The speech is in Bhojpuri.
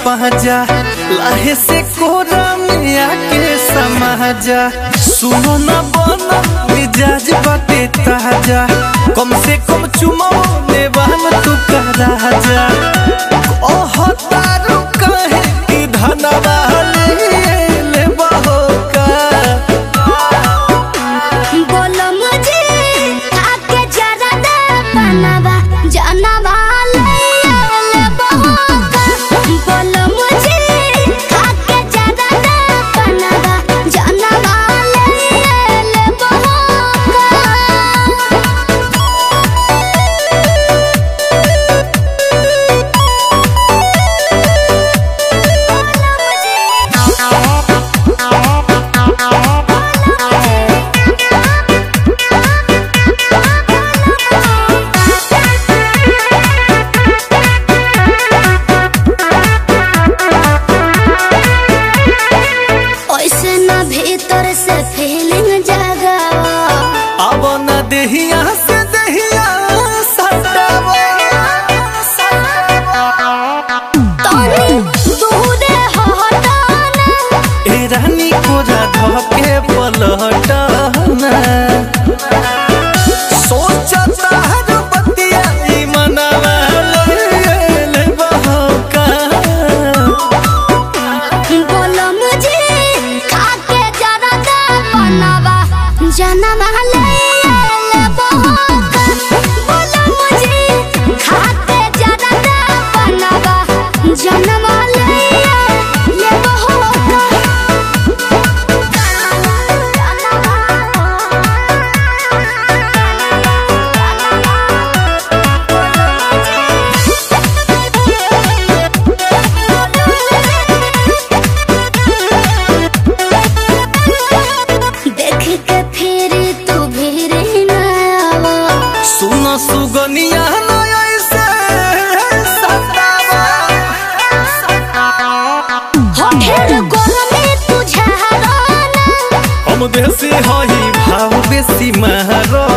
पाजा लाहे से कोरा में आके समाजा सुनो न बना मिजाज बाटे ताजा कम से कम चुमो ने बहन तू का राजा ओह तारू कहे कि धनवा ले ले बहो का बोलो मुझे आके जरा दे पनावा जानवा ले ले बहोका बोलो मुझे आके जरा दे पनावा जानवा ले ले बहोका ऐसे ना भीतर से फीलिंग जगावा अब न देहिया से देहिया सटावा तोनी दूरे हटाना ए रानी कोरा धके पलटना सोचता हर बतिया ई मनवा ले ले बहका बोलो मुझे खाके जरा दे पनावा जनवा ले ले बहोका बोलो मुझे खाके जरा दे पनावा जनवा ले ले बहोका देख के फिर तू भीर न आवा सुन सुगनिया न ऐसे सतावा होठेर गरमे तुझे हराना हम देसी हई भाव बेसी महरो